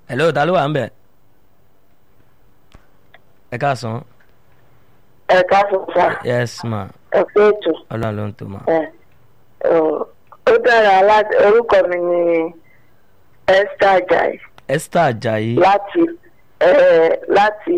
hello ta ló wà ń bẹ̀ ẹ káàsán ẹ káàsán sá yes ma ẹ pé ètò ọlọ́run ló ń tó ma ẹ ọ, ó dára láti orúkọ mi ni Esther Ajayi esther ajayi láti ẹ láti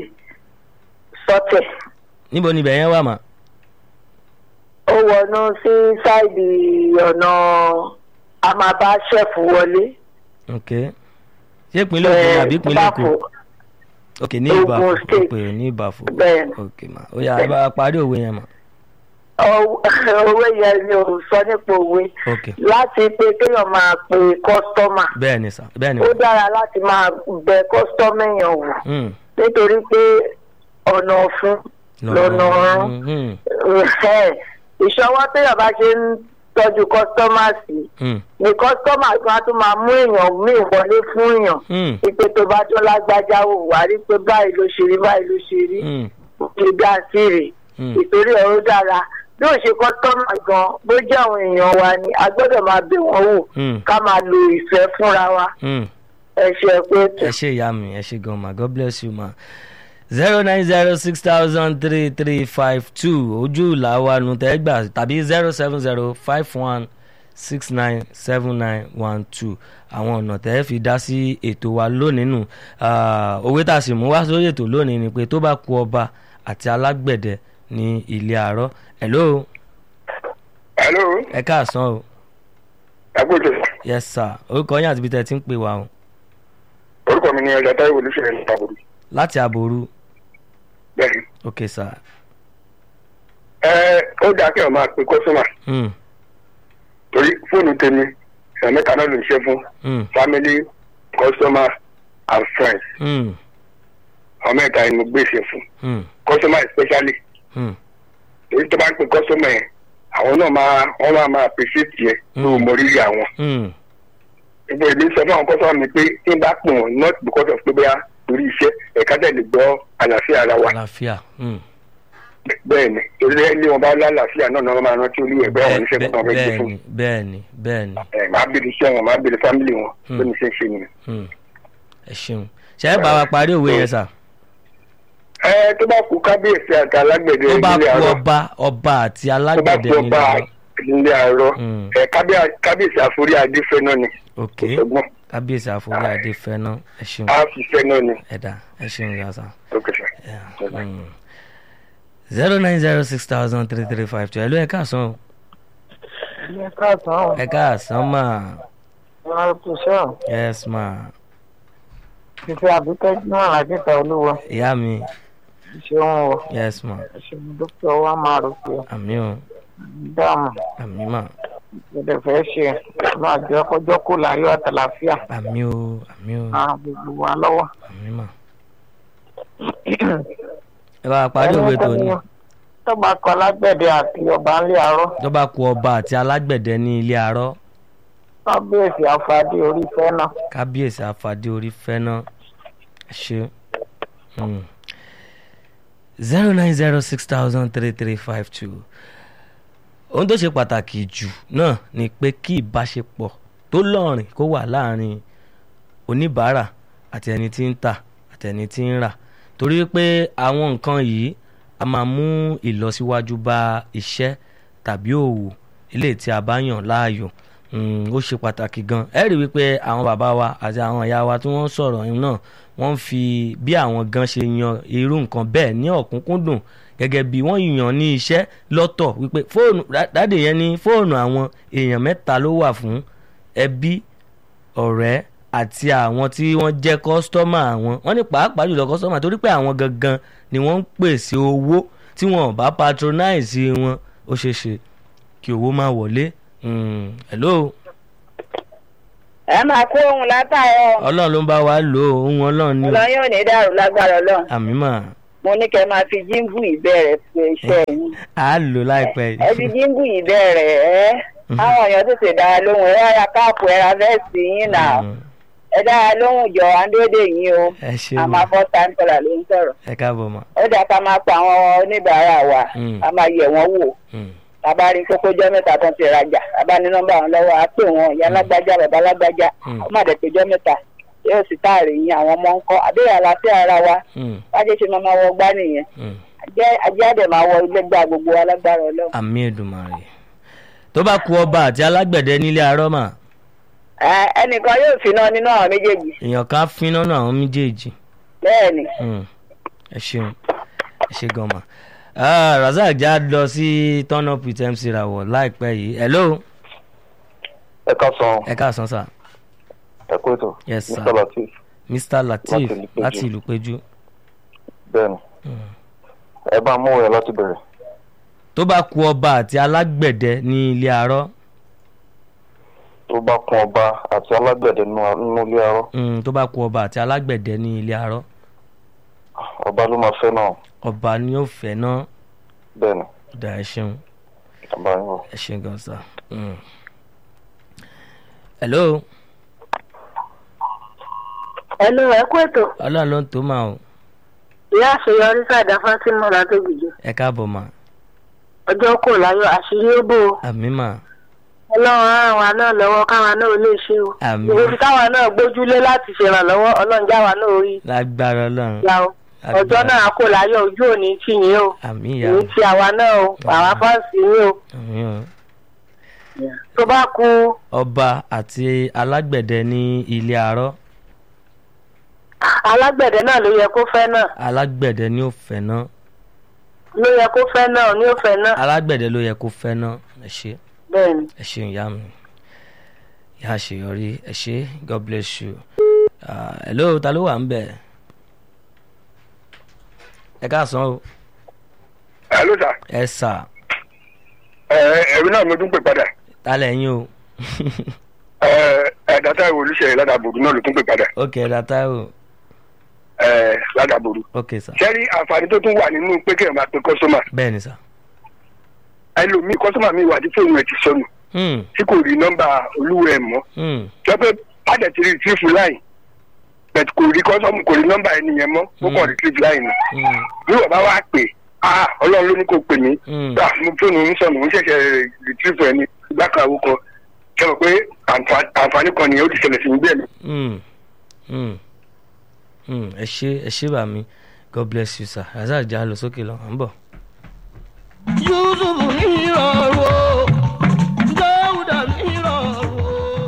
sọtẹ níbo ni ibẹ̀ yẹn wà mà ó wọnú sí sáìdì ọ̀nà àmàbá ṣẹ́fù wọlé ok ṣé ìpínlẹ̀ Ògùn àbí ìpínlẹ̀ Èkó Báfò. ok ní Ogun ìbàfò State. ok ní ìbàfò Bẹ́ẹ̀ni. ok ma ó yá ẹ bá wa parí òwe yẹn mà Ọw- owó yẹn ni ò sọ nípa òwe ok láti pé kéèyàn máa pe kọ́sítọ́mà bẹ́ẹ̀ ni sà bẹ́ẹ̀ ni ó mà dára láti máa bẹ kọ́sítọ́mà èèyàn wò Hmm, nítorí pé ọ̀nà ọ̀fun lọ́nà ọ̀run Hmm, hmm, Ẹ̀, ìṣọwọ́ téèyàn bá ṣe ń tọ́jú kọ́sítọ́mà sí hmm, ni kọ́sítọ́mà kan á tún máa mú èèyàn míì wọlé fún èèyàn hmm, ìpè tó bá tó lágbájá wò wá rí pé báyìí ló ṣe rí báyìí ló ṣe rí hmm, ṣe dá sí rè hmm. ìtorí ẹ̀ ó dára bí ó ṣe kọ́sítọ́mà gan bó jẹ́ àwọn èèyàn wa ni a gbọ́dọ̀ máa bẹ̀ wọ́n wò Hmm, ká máa lo ìfẹ́ fúnra wa hmm. ẹ ṣe pé tó. ẹ ṣe ìyá mi ẹ ṣe gan ma god bless you ma zero nine zero six thousand three three five two ojú ìlà wa nu tẹ́ gbà tàbí zero seven zero five one six nine seven nine one two àwọn ọ̀nà tẹ́ fi dá sí ètò wa lónìí nù Ah, òwe tá a sì mú wá sórí ètò lónìí ni pé tó bá ku ọba àti alágbẹ̀dẹ ní ilé àárọ̀ hello hello ẹ káàsán o agbóòtò yes sir orúkọ yín àti ibi tẹ́ ti ń pè wá o orúkọ mi ni ọjà táwọn olùṣèlú ní ìtàbùrù láti àbòrú bẹ́ẹ̀ni ok sir ẹ ó dáa kí ẹ máa pe kọ́sọ́mà hmm, torí fóònù tèmi ẹ̀ mẹ́ta náà ló ń ṣe fún hmm, family customer and friends hmm, àwọn mẹ́ta ni mo gbé ṣe fún hmm, customer especially hmm. torí tó bá ń pe customer yẹn àwọn náà máa wọ́n máa máa appreciate yẹn tó Mm. mọ rírì àwọn Hmm. ìgbà èmi sọ fún àwọn customer mi pé tí n bá pè wọ́n not because of pé bóyá torí iṣẹ́ ẹ̀ka tẹ̀lé gbọ́ àlàáfíà ara wa àlàáfíà hmm. bẹ́ẹ̀ ni torí ilé wọn bá lálàáfíà náà náà máa rántí olúwẹ̀ bẹ́ẹ̀ wọn níṣẹ́ tó kàn fẹ́ gbé fún bẹ́ẹ̀ni bẹ́ẹ̀ni bẹ́ẹ̀ni ẹ máa bèrè iṣẹ́ wọn máa bèrè fámìlì wọn Hmm. bó ní ṣe ń ṣe nìyẹn. hmm. ẹ ṣeun ṣe é bá wa parí òwe yẹn sà ẹ tó bá kú kábíyèsí àti alágbẹ̀dẹ tó bá nílé ku àárọ̀ ọba ọba àti tó bá alágbẹ̀dẹ kú nílé ọba àárọ̀ nílé àárọ̀ Hmm. ẹ kábíyà- kábíyèsí àforí adé fẹ́ náà ni ok kò sọgbọ́n kábíyèsí àforí adé fẹ́ náà ẹ ṣeun á fi fẹ́ náà ni ẹ̀dá ẹ ṣeun yà sà ó kẹsà. zero nine zero six thousand three three five two ẹ ló ẹ káàsán o ẹ káàsán ẹ káàsán mà wọn kò sọ yes ma fífi àbíkẹ́ náà lájẹta olúwa ìyá mi ṣeun o yes ma ṣeun dókítà wa máa rò pé àmì o dáàmú àmì mà gbọ́dọ̀ fẹ́ ṣe máa jẹ́ kọjọ́ kó láyọ̀ àtàlàfíà àmì o àmì o máa gbogbo wa lọ́wọ́. àmì mà ẹ bá wa parí òwe tó ní. tọ́ba kọ alágbẹ̀dẹ àti ọba ńlẹ̀ àárọ̀ tó bá ku ọba àti alágbẹ̀dẹ ní ilé arọ́ kábíyèsí àfàdé orí fẹ́ náà. kábíyèsí àfàdé orí fẹ́ná ẹ ṣe zero nine zero six thousand three three five two ohun tó ṣe pàtàkì jù náà ni pé kí ìbáṣepọ̀ tó lọ́rìn kó wà láàrin oníbàárà àti ẹni tí ń tà àti ẹni tí ń rà torí pé àwọn nǹkan yìí a máa mú ìlọsíwájú bá iṣẹ́ tàbí òwò ilé tí a bá yàn láàyò Mm, ó ṣe pàtàkì gan ẹ rí wípé àwọn bàbá wa àti àwọn ìyá wa tí wọ́n sọ̀rọ̀ yìí náà wọ́n fi bí àwọn gan ṣe yan irú nǹkan bẹ́ẹ̀ ní ọ̀kúnkúndùn gẹ́gẹ́ bí wọ́n yàn ní iṣẹ́ lọ́tọ̀ wípé fóònù dáde yẹn ní fóònù àwọn èèyàn mẹ́ta ló wà fún ẹbí ọ̀rẹ́ àti àwọn tí wọ́n jẹ́ kọ́sítọ́mà àwọn wọ́n ní pàápàá jùlọ kọ́sítọ́mà torí pé àwọn gangan ni wọ́n ń pèsè owó tí wọn ò bá patronize wọn ó ṣeé ṣe kí owó má wọlé Mm, hello ẹ máa kó ohun látàárọ̀ ọlọ́run ló ń bá wa lò ó ohun ọlọ́run ní ọlọ́run yóò ní dàrú lágbára ọlọ́run àmì mà mo ní kẹ́ máa fi jíǹbù ìbẹ̀rẹ̀ pé iṣẹ́ yín á lò láìpẹ́ ẹ fi jíǹbù ìbẹ̀rẹ̀ ẹ àwọn èèyàn tètè dára lóhùn ẹ ra káàpù ẹ ra vẹ́ẹ̀sì yín nà Mm, ẹ dára lóhùn jọ àndéédé yín o ẹ ṣe a mà máa fọ́ time caller ló ń sọ̀rọ̀ ẹ káàbọ̀ mà ó dà ká máa pa àwọn oníbàárà wa Mm. a máa yẹ̀ wọ́n wò Mm, bàbá rí kókó jẹ́ mẹ́ta tán ti rajà bàbá ní nọ́mbà wọn lọ́wọ́ á pè wọ́n ìyá lágbájá bàbá lágbájá Mm. ó má dẹ̀ péjọ́ mẹ́ta yóò sì táàrí yín àwọn ọmọ ńkọ àbẹ̀rẹ̀ àlàáfíà ara wa Mm, wájú ṣe máa máa wọ gbá nìyẹn mm. Ajẹ́- ajé àdè máa wọ ilé gbá gbogbo wa lágbára ọlọ́run. àmì Èdùmàrè tó bá ku ọba àti alágbẹ̀dẹ nílé arọ́mà Ẹ, ẹnìkan yóò fi náà nínú àwọn méjèèjì èèyàn ká fínná náà àwọn méjèèjì bẹ́ẹ̀ ni Mm. ẹ ṣeun ẹ ṣe gan ma Ah, Razak já lọ sí turn up with MC Rawọ láìpẹ́ yìí hello ẹ ká san ẹ káàsán sà ẹ kó ètò Yes, sir. Mr. Latif Mr Lateef Láti Ìlúpéjú. láti ìlú péjú bẹ́ẹ̀ ni ẹ bá mú ẹ láti bẹ̀rẹ̀ tó bá ku ọba àti alágbẹ̀dẹ ní ilé arọ́ tó bá kún ọba àti alágbẹ̀dẹ nínú nínú ilé arọ́ Mm, tó bá ku ọba àti alágbẹ̀dẹ ní ilé arọ́ ọba ló máa fẹ́ náà ọba ni ó fẹ́ náà bẹ́ẹ̀ ni dá ẹ ṣeun ọba yín wọ̀. ẹ ṣeun gan sà. Mm. hello ẹnu ẹ kú ètò ọlọ́run ló ń tó máa o ìyá àṣeyọrí sàdá fásímù látòjìjì ẹ káàbọ̀ mà ọjọ́ kò láyọ̀ àṣírí ó bò ó àmì mà ọlọ́run á ràn wá náà lọ́wọ́ káwa náà lè ṣe o Àmín. ìwé káwa náà gbójúlé láti ṣèrànlọ́wọ́ ọlọ́run jáwa náà rí lágbára ọlọ́run ìyá o ọjọ́ náà kò láyọ̀ ojú òní tì yín o àmì ìyá èyí ti àwa náà o àwa fáǹsì yín o àmì o. tó bá ku ọba àti alágbẹ̀dẹ ní ilé arọ́ alágbẹ̀dẹ náà ló yẹ kó fẹ́ náà alágbẹ̀dẹ ni ó fẹ́ náà ló yẹ kó fẹ́ náà ní ó fẹ́ náà alágbẹ̀dẹ ló yẹ kó fẹ́ náà ẹ ṣe bẹ́ẹ̀ ni ẹ ṣeun ìyá mi ìyá àṣeyọrí ẹ ṣe god bless you Ah, hello ta ló wà ń bẹ̀ ẹ káàsán o ẹ ló sà ẹ sà ẹ ẹ̀rí náà mo tún pè padà ta lẹ́yìn o ẹ ẹ dátà ìwò olùṣèlú ládàbòrò náà ló tún pè padà ok data o ẹ ládàbòrò. ok sà sẹ́rí àǹfààní tó tún wà nínú pé kéèyàn máa pe kọ́sọ́mà bẹ́ẹ̀ ni sà ẹlòmíì kọ́sọ́mà mi wà tí fóònù ẹ̀ ti sọnù Hmm, tí kò rí nọ́mbà olúwa ẹ̀ mọ́ hmm, jẹ́ pé pàdé ti rìtírìfù láì bẹ̀t kò rí kọ́sọ́mù kò rí nọ́mbà ẹni yẹn mọ́ ó kàn rìtírìfù láì ni hmm, bí wọ́n bá wá pè á ọlọ́run ló ní kó pè mí hmm. gbà mo fóònù ń sọnù ń ṣẹ̀ṣẹ̀ rìtírìfù ẹni ìgbà kan àwọn kan jẹ́ mọ̀ pé àǹfà- àǹfààní kan nìyẹn ó ti ṣẹlẹ̀ sí mi bẹ́ẹ̀ ni. Mm. Mm. Mm. ẹ ṣe ẹ ṣe bá mi god bless you sir razak já lọ sókè lọ à ń bọ̀. yusuf ní ìrọ̀rùn dáúdà ní ìrọ̀rùn.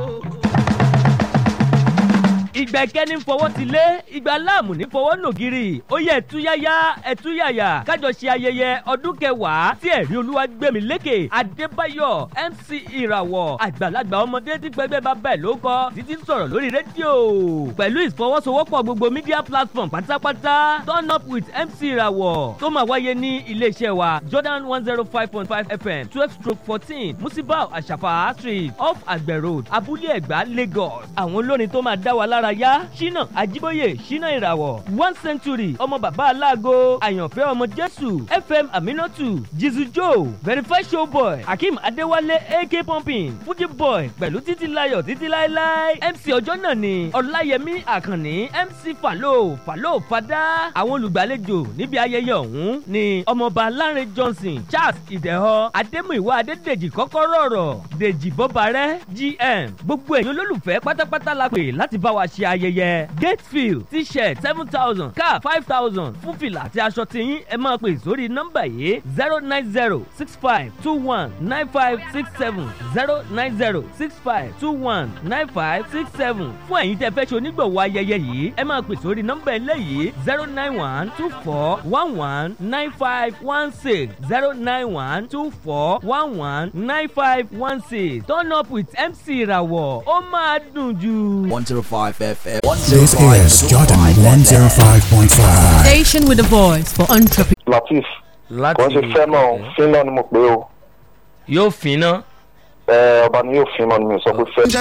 ìgbẹ́kẹ́ni fọwọ́ ti lé ìgbà láàmú ní fọwọ́ nògiri ó yẹ ẹ̀túyáyá ẹ̀túyàyà kájọ ṣe ayẹyẹ ọdún kẹwàá tí ẹ̀rí olúwa gbẹ̀mí lékè adébáyọ̀ mc ìràwọ̀ àgbàlagbà ọmọdé tí pẹ́gbẹ́ bá bẹ̀ ló kọ́ títí ń sọ̀rọ̀ lórí rédíò pẹ̀lú ìfọwọ́sowọ́pọ̀ gbogbo media platform pátápátá turn up with mc ìràwọ̀ tó máa wáyé ní iléeṣẹ́ wa jordan one zero five point five fm twelve stroke fourteen musibau àṣàfà street off àgbẹ̀ road abúlé ẹ̀gbá lagos àwọn olórin tó máa dá wa lára yá ṣínà àjíbóyè ṣínà ìràwọ̀ one century ọmọ bàbá aláàgọ́ àyànfẹ́ ọmọ jésù fm aminatu jizu joe verify show boy akeem adéwálé ak pumping fuji boy pẹ̀lú títí layọ̀ títí láéláé mc ọjọ́ náà ni ọláyẹmí àkànní mc falo falo fada àwọn olùgbàlejò níbi ayẹyẹ ọ̀hún ni ọmọọba lárin johnson charles ìdẹ̀họ adémúìwá adédèjì kọ́kọ́rọ́ ọ̀rọ̀ dèjì bọ́barẹ́ gm gbogbo ẹ̀yin olólùfẹ́ pátápátá la pè láti bá wa ṣe ayẹyẹ gatefield t-shirt seven thousand cap five thousand fún fìlà àti aṣọ tiyín ẹ máa pè sórí nọ́mbà yìí zero nine zero six five two one nine five six seven zero nine zero six five two one nine five six seven fún ẹ̀yin tẹ́ fẹ́ ṣe onígbọ̀wọ́ ayẹyẹ yìí ẹ máa pè sórí nọ́mbà eléyìí zero nine one two four one one nine five one six zero nine one two four one one nine five one six turn up with mc ìràwọ̀ ó máa dùn jù. 105 FM. This is Jordan 105.5. Station with a voice for entrepreneurs. latif láti kò ń ṣe fẹ́ náà fín náà ni mo pè é o yóò fínná. ẹ ọba ni yóò fín náà ni mi sọ pé fẹ́.